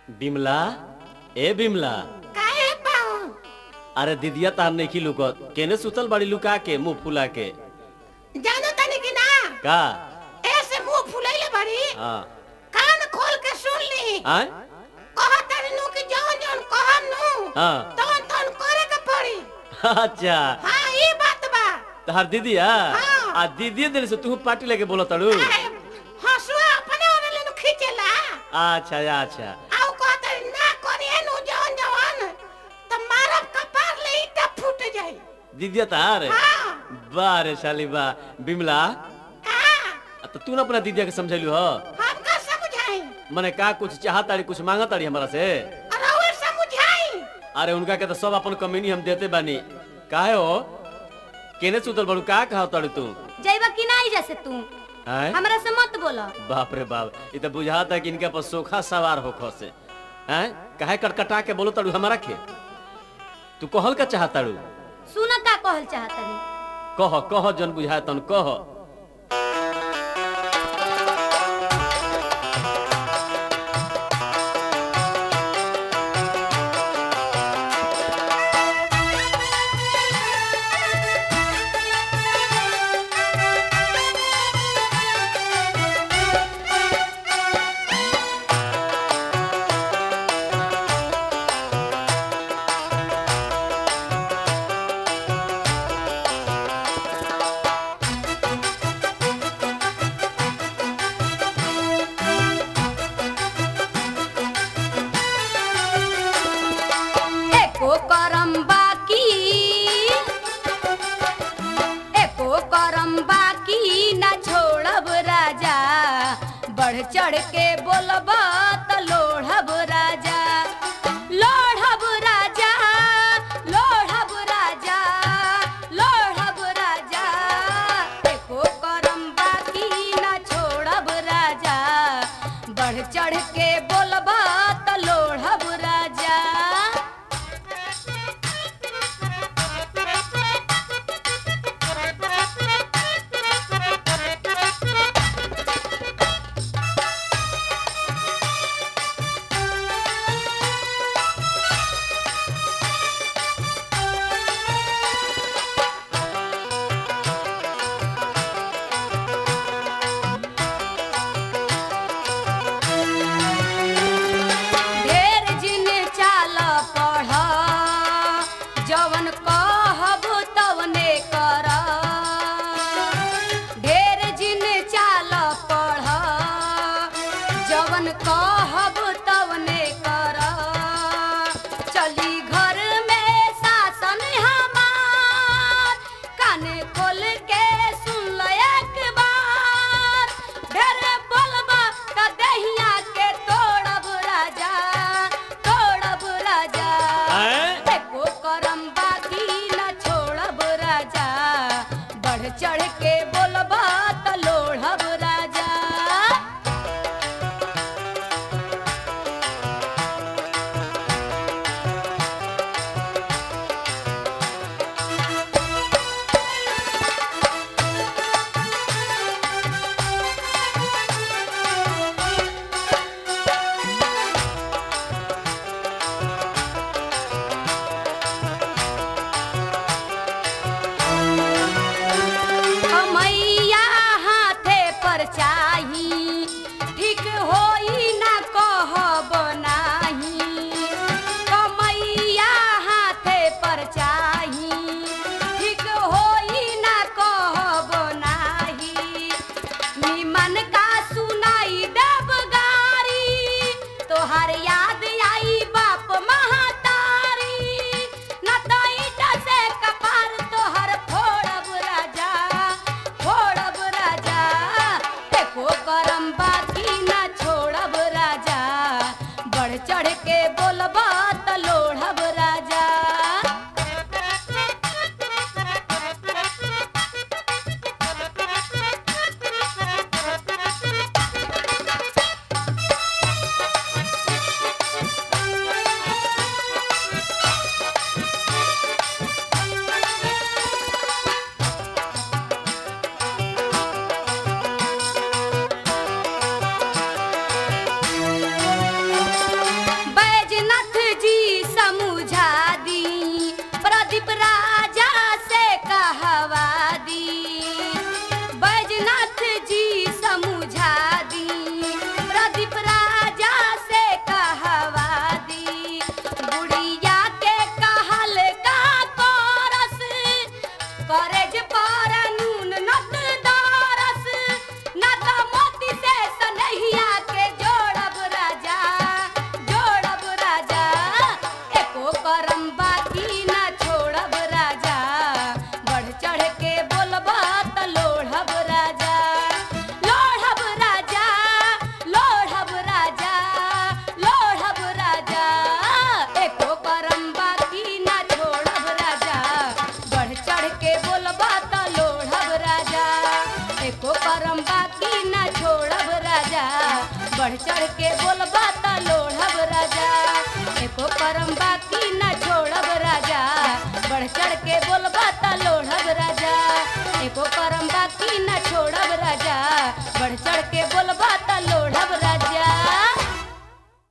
बिमला ए बिमला काहे पाऊ अरे दिदिया तार नहीं लुकत केने सुतल बड़ी लुका के मुंह फुला के जानो तनी कि ना का ऐसे मुंह फुलैले बड़ी हाँ कान खोल के सुन ली आय कहा तारी नु कि जौन जौन कहम नु हाँ तौन तौन करे के पड़ी अच्छा हाँ ई बात बा तहार दीदिया हाँ। आ दीदी दिन से तू पार्टी लेके बोलो तड़ू अरे, हंसुआ अपने ओने लेनु खींचेला अच्छा अच्छा आउ कहा तारी ना करिए नु जौन जौन त मारब कपार ले ईटा फूट जाई दीदिया तार हाँ वाह रे शाली वाह बिमला हाँ तो तू ना अपना दीदिया के समझेलू हो हम का समझाई मने का कुछ चाहत तारी कुछ मांगत तारी हमारा से अरे वो समझाई अरे उनका के तो सब अपन कमीनी हम देते बानी काहे हो केने सुतल बड़ू का कहा तारू तू जैबा कि नहीं जैसे तू हैं हमरा से मत बोला बाप रे बाप ये तो बुझाता कि इनके पर सोखा सवार हो से हैं काहे कटकटा के बोलो तारू हमारा के तू कहल का चाहत तारू सुन का कहल चाहतनी कह कह जन बुझाए तन कह एको करम बाकी एको करम बाकी ना छोड़ब राजा बढ़ चढ़ के बोलब त लोढ़ब राजा लोढ़ब राजा लोढ़ब राजा लोढ़ब राजा एको करम बाकी ना छोड़ब राजा बढ़ चढ़ के बोलब त लोढ़ब राजा ढेर जिन चाल पढ़ जवन कहब तवने कर ढेर जिन चाल पढ़ जवन कहब तवने कर चली घर में शासन हमार कान खोल के सुन ल एक बार ढेर बोलबा त दहिया के तोड़ब राजा तोड़ब राजा हैं? एको करम बाकी न छोड़ब राजा बढ़ चढ़ के बोलबा त लोढ़ब राजा मैया हाथे पर चाही ठीक होई ना कहब नाही कमैया हाथे पर चाही ठीक होई ना कहब नाही निमन का सुनाई देव गारी तोहार याद आई बाप महतारी न तो ईटा से कपार तोहर फोड़ब राजा फोड़ब राजा एको करम बाकी न छोड़ब राजा बढ़ चढ़ के बोलब त लोढ़ब राजा के बोलबा त लोढ़ब राजा एको करम बाकी